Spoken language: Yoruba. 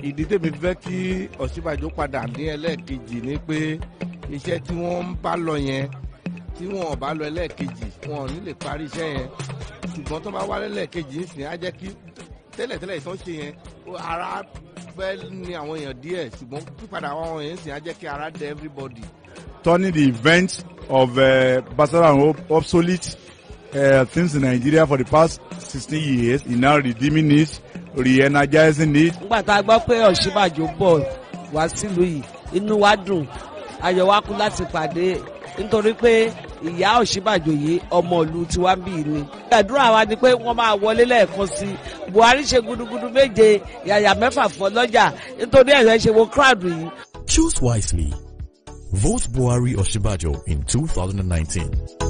ìdí tèmi fẹ́ kí Ọ̀ṣínbàjò padà ní ẹlẹ́ẹ̀kejì ni pé iṣẹ́ tí wọ́n ń bá lọ yẹn tí wọ́n ò bá lọ ẹlẹ́ẹ̀kejì wọn ò ní lè parí iṣẹ́ yẹn ṣùgbọ́n tó bá wá lẹ́lẹ́ẹ̀kejì ń sìn á jẹ́ kí tẹ́lẹ̀tẹ́lẹ̀ ìtàn ṣe yẹn ara fẹ́ ní àwọn èèyàn díẹ̀ ṣùgbọ́n pípadà àwọn èèyàn ń sìn á jẹ́ kí ara dẹ everybody. turning the event of uh, Barcelona and obsolete uh, things in Nigeria for the past sixteen years in now redeeming it re-energizing it. nígbà tá a gbọ́ pé Ọ̀ṣínbàjò bọ̀ wá sílùú yìí inú wa dùn ayọ̀ wa kú láti pàdé nítorí pé ìyá Ọ̀ṣínbàjò yìí ọmọ ìlú tiwa ń bì ní. àdúrà wa ni pé wọ́n máa wọlé lẹ́ẹ̀kan sí i Buhari ṣe gudugudu méje yàyà mẹ́fà fọ́ lọ́jà nítorí ẹ̀rọ ṣe wo crowd yìí. Choose wisely. Vote Buhari Oshibajo in 2019.